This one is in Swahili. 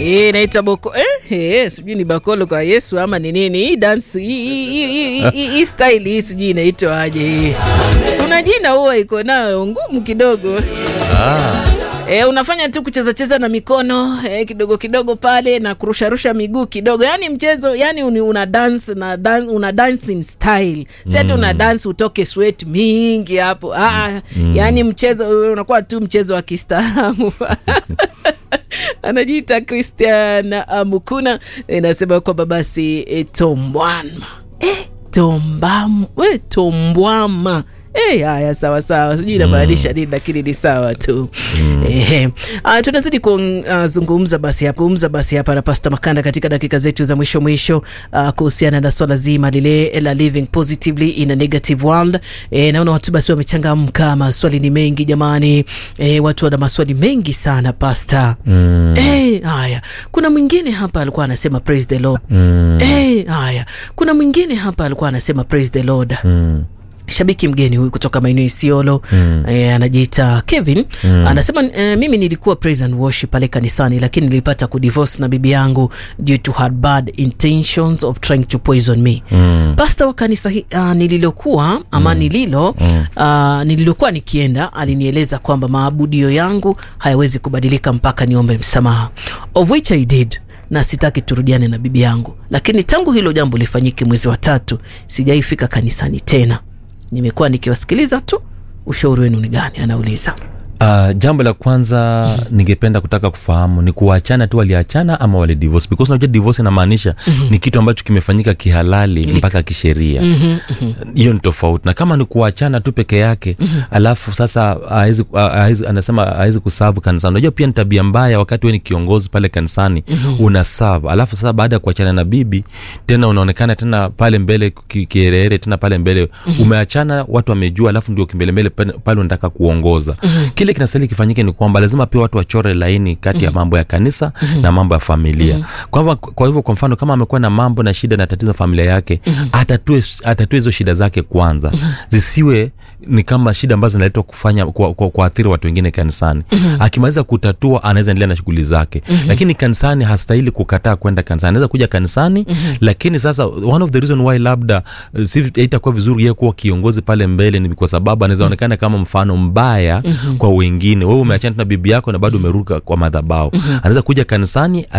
Eh, naita boko eh, eh, sijui ni bakolo kwa Yesu ama ni nini hii dance hii- hii- hii- hii- hii style hii sijui inaitwa aje hii. Kuna jina huwa iko nayo ngumu kidogo. E, unafanya tu kucheza cheza na mikono e, kidogo kidogo pale na kurusharusha miguu kidogo, yani mchezo yani uni, una dance na dan, una dancing style si ati una dance utoke sweat mingi hapo ah, yani mchezo unakuwa tu mchezo wa kistaarabu anajiita Christian uh, Mukuna inasema kwamba basi e, tombwana e, tombam, we, tombwama Eh, haya sawa sawa, sijui inamaanisha nini, lakini ni sawa tu. Ehe, ah, tunazidi kuzungumza basi hapa umza basi hapa na Pastor Makanda katika dakika zetu za mwisho mwisho, ah, kuhusiana na swala zima lile la living positively in a negative world. Eh, naona watu basi wamechangamka, maswali ni mengi jamani. Eh, watu wana maswali mengi sana Pastor. Eh, haya, kuna mwingine hapa alikuwa anasema praise the Lord. Eh, haya, kuna mwingine hapa alikuwa anasema praise the Lord shabiki mgeni huyu kutoka maeneo Isiolo mm. e, anajiita Kevin mm. anasema e, mimi nilikuwa praise and worship pale kanisani, lakini nilipata kudivorce na bibi yangu due to her bad intentions of trying to poison me mm. Pastor wa kanisa hi- uh, nililokuwa ama nililo mm. uh, nililokuwa nikienda alinieleza kwamba maabudio yangu hayawezi kubadilika mpaka niombe msamaha of which I did na sitaki turudiane na bibi yangu, lakini tangu hilo jambo lifanyike mwezi wa tatu sijaifika kanisani tena. Nimekuwa nikiwasikiliza tu. Ushauri wenu ni gani? Anauliza. Uh, jambo la kwanza ningependa kutaka kufahamu ni kuachana tu waliachana ama wali divorce because unajua divorce inamaanisha ni kitu ambacho kimefanyika kihalali mpaka kisheria hiyo ni tofauti na kama ni kuachana tu peke yake alafu sasa hawezi- hawezi- anasema hawezi kusavu kanisani unajua pia ni tabia mbaya wakati we ni kiongozi pale kanisani una serve alafu sasa baada ya kuachana na bibi tena unaonekana tena pale mbele ki- kiherehere tena pale mbele umeachana watu wamejua alafu ndio kimbelembele pale pale unataka kuongoza kile kinastahili kifanyike ni kwamba lazima pia watu wachore laini kati ya mambo ya kanisa na mambo ya familia kwa hivyo kwa hivyo kwa mfano kama amekuwa na mambo na shida na tatizo familia yake atatue atatue hizo shida zake kwanza zisiwe ni kama shida ambazo zinaletwa kufanya kwa- kwa- kuathiri watu wengine kanisani akimaliza kutatua anaweza endelea na shughuli zake lakini kanisani hastahili kukataa kwenda kanisani anaweza kuja kanisani lakini sasa one of the reason why labda uh, si itakuwa vizuri yeye kuwa kiongozi pale mbele ni kwa sababu anaweza onekana kama mfano mbaya kwa wengine wewe umeachana na bibi yako na bado umeruka kwa madhabao anaweza kuja kanisani